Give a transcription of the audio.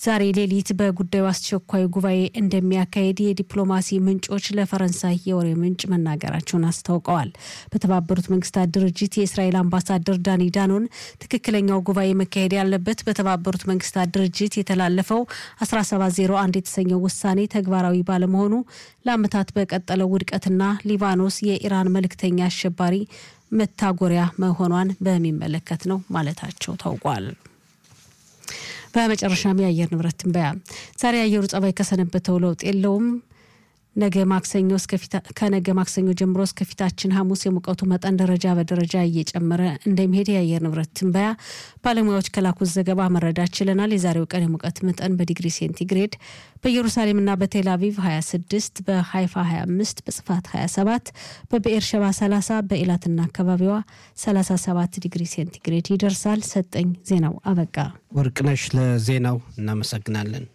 ዛሬ ሌሊት በጉዳዩ አስቸኳይ ጉባኤ እንደሚያካሄድ የዲፕሎማሲ ምንጮች ለፈረንሳይ የወሬ ምንጭ መናገራቸውን አስታውቀዋል። በተባበሩት መንግስታት ድርጅት የእስራኤል አምባሳደር ዳኒ ዳኖን ትክክለኛው ጉባኤ መካሄድ ያለበት በተባበሩት መንግስታት ድርጅት የተላለፈው 1701 የተሰኘው ውሳኔ ተግባራዊ ባለመሆኑ ለዓመታት በቀጠለው ውድቀትና ሊባኖስ የኢራን መልእክተኛ አሸባሪ መታጎሪያ መሆኗን በሚመለከት ነው ማለታቸው ታውቋል። በመጨረሻም የአየር ንብረት ትንበያ። ዛሬ የአየሩ ጸባይ ከሰነበተው ለውጥ የለውም። ነገ ማክሰኞ ከነገ ማክሰኞ ጀምሮ እስከፊታችን ሐሙስ የሙቀቱ መጠን ደረጃ በደረጃ እየጨመረ እንደሚሄድ የአየር ንብረት ትንበያ ባለሙያዎች ከላኩት ዘገባ መረዳት ችለናል። የዛሬው ቀን የሙቀት መጠን በዲግሪ ሴንቲግሬድ በኢየሩሳሌምና በቴል አቪቭ 26፣ በሃይፋ 25፣ በጽፋት 27፣ በብኤር ሸባ 30፣ በኢላትና አካባቢዋ 37 ዲግሪ ሴንቲግሬድ ይደርሳል። ሰጠኝ ዜናው አበቃ። ወርቅነሽ ለዜናው እናመሰግናለን።